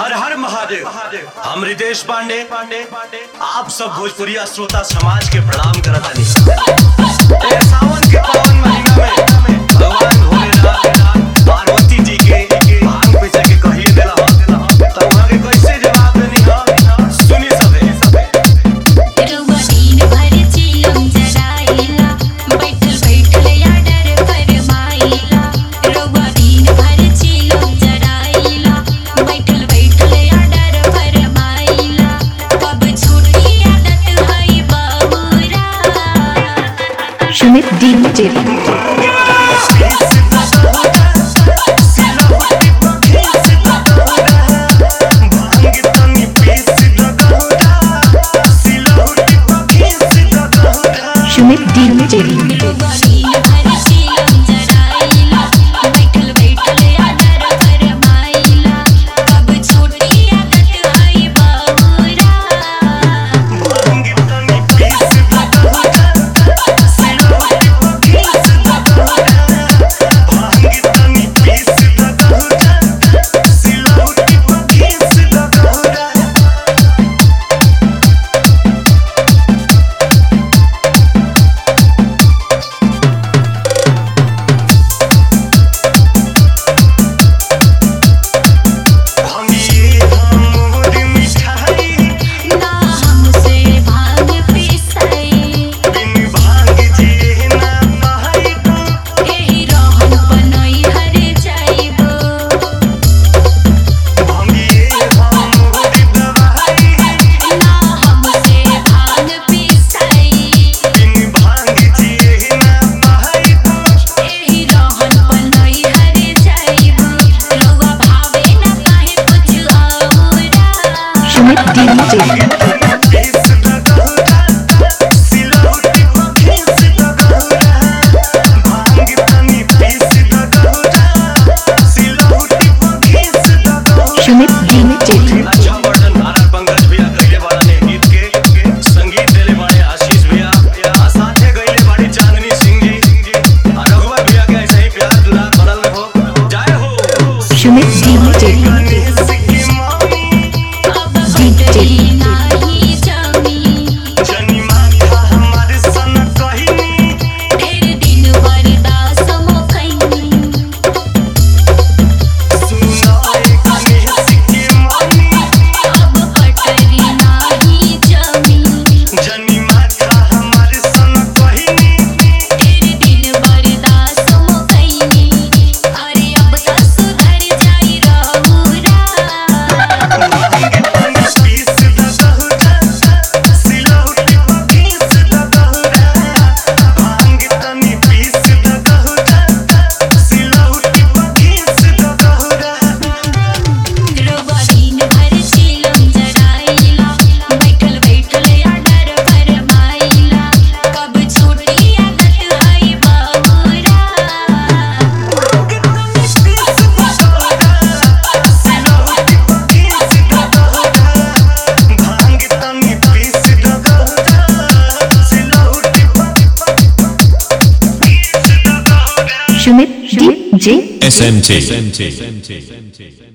हर हर महादेव हम रितेश पांडे पांडे पांडे आप सब भोजपुरिया श्रोता समाज के प्रणाम करत हनी ए सावन के पावन महीना में भगवान भोलेनाथ पार्वती जी के भांग पे जाके कहिए देला हो तब वहां के कैसे जवाब देनी हो सुनी सबे सबे रउआ दिन भर चिलम जराइला बैठल बैठल आडर फरमाइला रउआ दिन भर चिलम जराइला बैठल बैठल आडर फरमाइला कब छूटी आदत हई बाबूरा सुमित डीजे सुमित डीजे रउआ दिन भर चिलम जराइला बैठल बैठल आडर फरमाइला कब छूटी आदत हई बाबूरा ना हमसे भांग पिसाई एही रहन बनई हर जाइबो ना हमसे भांग पिसाई एही रहन बनई हर जाइबो रउआ भावे ना काहे कुछ औरा सुमित डीजे सुमित डीजे अच्छा वर्णन नारायण पंकज भैया गईले बाड़ा ने गीत के संगीत देले बाड़े आशीष भैया आ साथे गईले बाड़ी चांदनी सिंह जी आ रघुवर भैया के ऐसे ही प्यार दुलार बनल हो जय हो सुमित डीजे अब बदली नाही जमी ढेर दिन बर्दाश्त मोकैनी अब पटरी नाही जमी ढेर दिन बर्दाश्त मोकैनी अरे अब त सुधर जाई रहुरा रउआ दिन भर चिलम जराइला बैठल बैठल आडर फरमाइला कब छूटी आदत हई बाबूरा सुमित डीजे SMT.